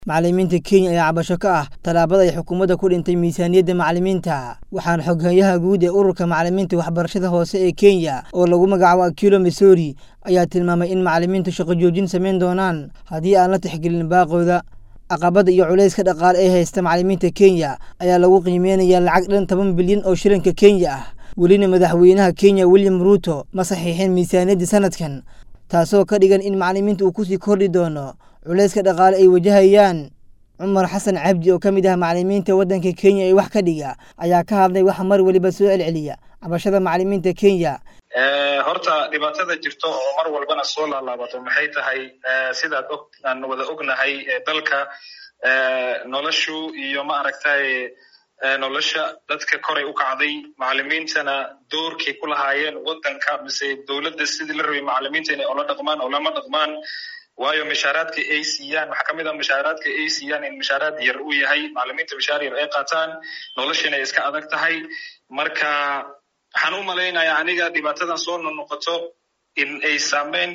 macallimiinta kenya ayaa cabasho ka ah tallaabada ay xukuumadda ku dhintay miisaaniyadda macallimiinta waxaana xoghayaha guud ee ururka macallimiinta waxbarashada hoose ee kenya oo lagu magacaabo akilo missouri ayaa tilmaamay in macallimiintu shaqo joojin samayn doonaan haddii aan la tixgelin baaqooda caqabada iyo culayska dhaqaale ee haysta macallimiinta kenya ayaa lagu qiimeynayaa lacag dhan toban bilyan oo shilinka kenya ah welina madaxweynaha kenya william ruuto ma saxiixin miisaaniyadda sanadkan taasoo ka dhigan in macallimiinta uu kusii kordhi doono culayska dhaqaale ay wajahayaan cumar xasan cabdi oo ka mid ah macallimiinta waddanka kenya ee wax ka dhiga ayaa ka hadlay waxa mar weliba soo celceliya cabashada macallimiinta kenya horta dhibaatada jirto oo mar walbana soo laalaabato maxay tahay sidaad og aan wada ognahay dalka noloshu iyo ma aragtay nolosha dadka koray u kacday macallimiintana doorkay ku lahaayeen waddanka mise dowladda sidii la rabay macallimiinta inay ola dhaqmaan oo lama dhaqmaan waayo mishaaraadka ay siiyaan waxaa kamid ah mishaaraadka ay siiyaan in mishaaraad yar uu yahay macallimiinta mishaar yar ay qaataan noloshana ay iska adag tahay marka waxaan u malaynayaa aniga dhibaatadan soo nonoqoto in ay saameyn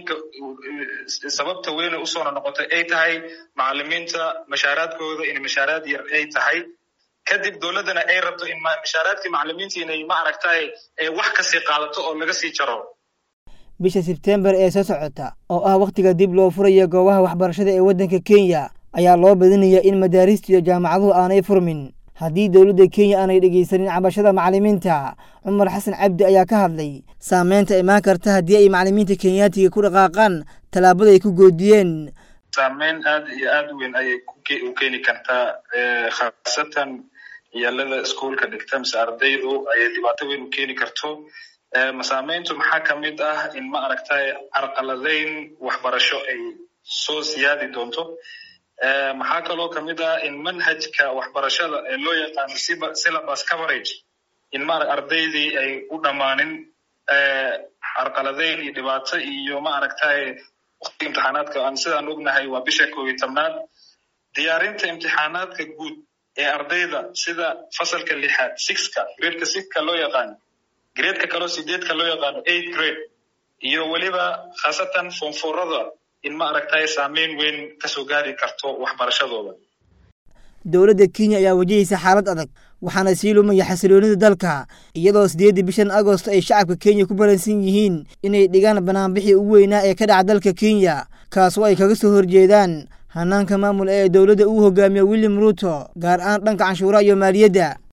sababta weyne usoo nonoqoto ay tahay macallimiinta mishaaraadkooda in mishaaraad yar ay tahay kadib dowladdana ay rabto in mishaaraadkii macallimiinta inay ma aragtay wax kasii qaadato oo laga sii jaro bisha sebtembar ee soo socota oo ah wakhtiga dib loo furayo goobaha waxbarashada ee waddanka kenya ayaa loo badinayaa in madaaristu iyo jaamacaduhu aanay furmin haddii dowladda kenya aanay dhegaysanin cabashada macallimiinta cumar xasan cabdi ayaa ka hadlay saameynta imaan karta haddii ay macallimiinta kenyaatiga ku dhaqaaqaan tallaabada ay ku goodiyeen saameyn aad iyo aad u weyn ayay u keeni kartaa khaasatan ciyaalada iskuolka dhigta mise ardaydu ayay dhibaato weyn u keeni karto masaameyntu maxaa ka mid ah in ma aragtay carqaladeyn waxbarasho ay soo siyaadi doonto maxaa kaloo kamid ah in manhajka waxbarashada ee loo yaqaano syllabus coverage in ma ardaydii ay u dhammaanin carqaladeyn iyo dhibaato iyo ma aragtay waktiga imtixaanaadka aan sidaan ognahay waa bisha koob iyo tobnaad diyaarinta imtixaanaadka guud ee ardayda sida fasalka lixaad sixka gradeka sixka loo yaqaano gradeka kaloo sideedka loo yaqaano eight grade iyo weliba khaasatan foonfoorada in ma aragtay saameyn weyn kasoo gaari karto waxbarashadooda dowladda kenya ayaa wajahaysa xaalad adag waxaana sii lumaya xasiloonida dalka iyadoo sideeddii bishan agosto ay shacabka kenya ku balansan yihiin inay dhigaan banaanbixii ugu weynaa ee ka dhaca dalka kenya kaasoo ay kaga soo horjeedaan hanaanka maamul ee dowladda uu hogaamiyo william ruuto gaar ahaan dhanka canshuuraha iyo maaliyadda